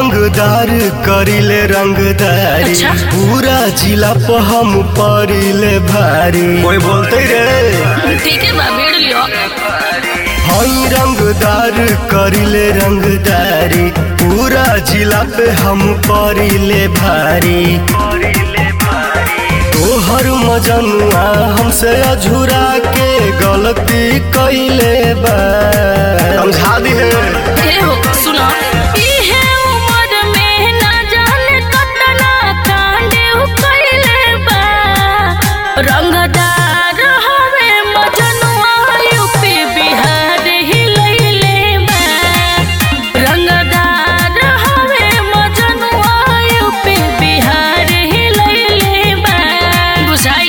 रंगदार करिले रंगदारी अच्छा। पूरा जिला पे हम परिले भारी कोई बोलते रे ठीक है बा भेड़ लियो हई रंगदार करिले रंगदारी पूरा जिला पे हम परिले भारी तोहर मजनुआ हमसे अझुरा के गलती कैले बा समझा दी है ए हो सुनो इहे उम्र में ना जाने कतना कांडे कइले बा रंगदार हवे मजनुआ यूपी बिहार ही लइले बा रंगदार हवे मजनुआ यूपी बिहार ही लइले बा बुझाई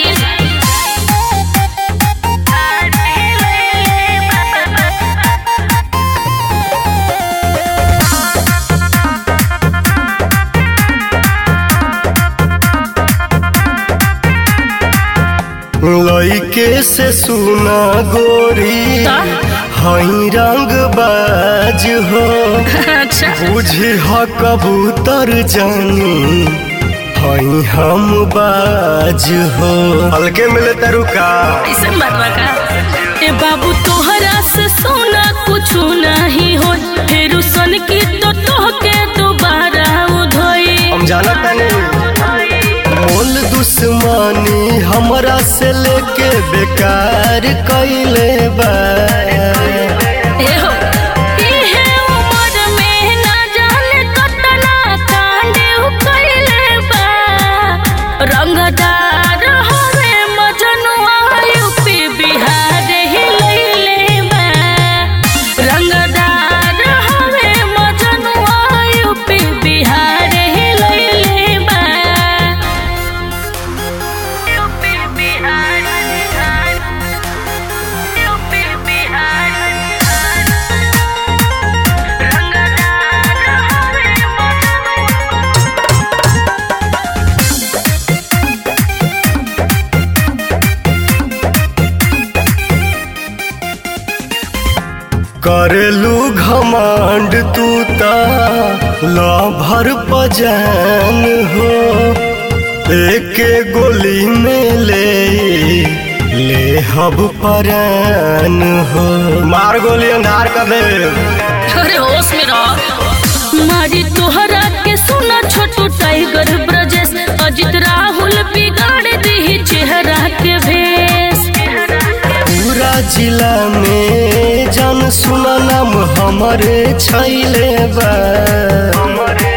लइके से सुना गोरी ता? हई रंग बाज हो अच्छा बुझी ह कबूतर जानी हई हम बाज हो हल्के मिले तरुका ऐसे मरवा का ए बाबू तोहरा से सोना कुछ नहीं हो फिर सन की तो तोहके दोबारा उधोई हम जाना तानी मोल दुश्मनी हमरा से लेके बेकार कैले बा ए हो इहे उम्र में ना जाने कतना कांडे कइले बा रंगदार हवे मजनुआ यूपी बिहार ही लइले बा रंगदार हवे मजनुआ यूपी बिहार ही लइले बा यूपी बिहार यूपी बिहार रंगदार हवे मजनुआ करेलू घमंड तू ता भर पजान हो एके गोली में ले ले हब परान हो मार गोली अंधार कर दे अरे होश में रहो मारी तोहरा के सुना छोटू टाइगर ब्रजेश अजित राहुल बिगाड़ दी चेहरा के भेष पूरा जिला में जन सुना नाम हमारे छैले बा